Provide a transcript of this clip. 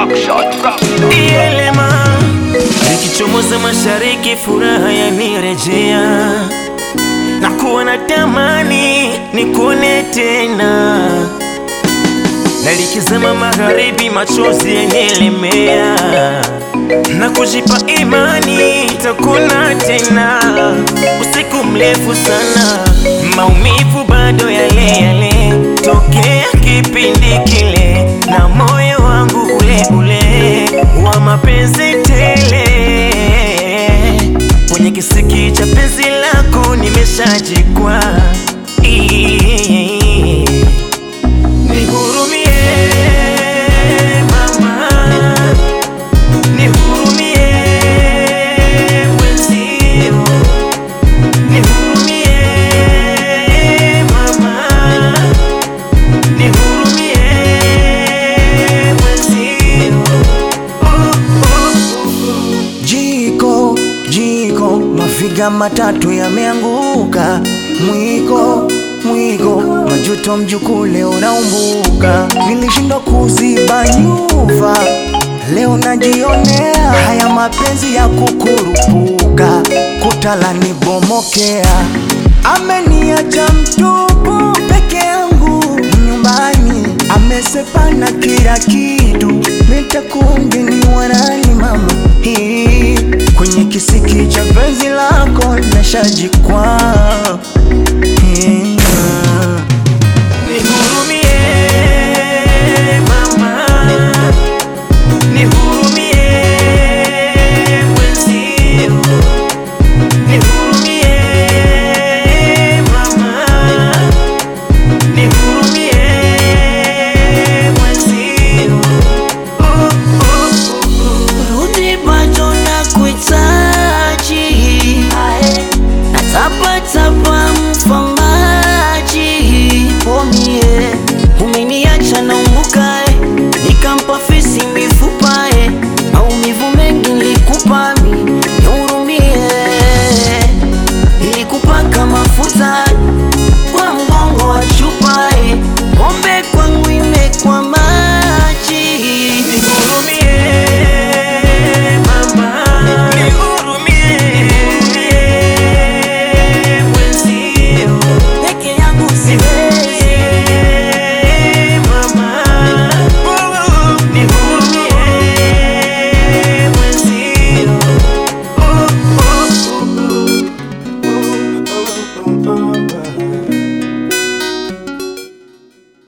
Ielema likichomoza mashariki, furaha yanirejea na kuwa na tamani nikuone tena, na likizama magharibi, machozi yanielemea na kujipa imani takuna tena. Usiku mrefu sana, maumivu bado yale yale tokea kipindi kile, na moyo wangu ule ule wa mapenzi tele. Kwenye kisiki cha penzi lako nimeshajikwa, nihurumie mama Nihurumie mwenzio, nihurumie mama, nihurumie mwenzio. Oh, oh, oh. Jiko, jiko, mafiga matatu yameanguka. Mwiko, mwiko, majuto mjukule unaumbuka. Nilishindwa kuziba nyufa, leo najionea haya mapenzi ya kukurupuka. Kutala nibomokea, ameniacha mtupu peke yangu nyumbani, amesepana kila kitu, nitakuongeni wanani mama hii kwenye kisiki cha penzi lako nashajikwa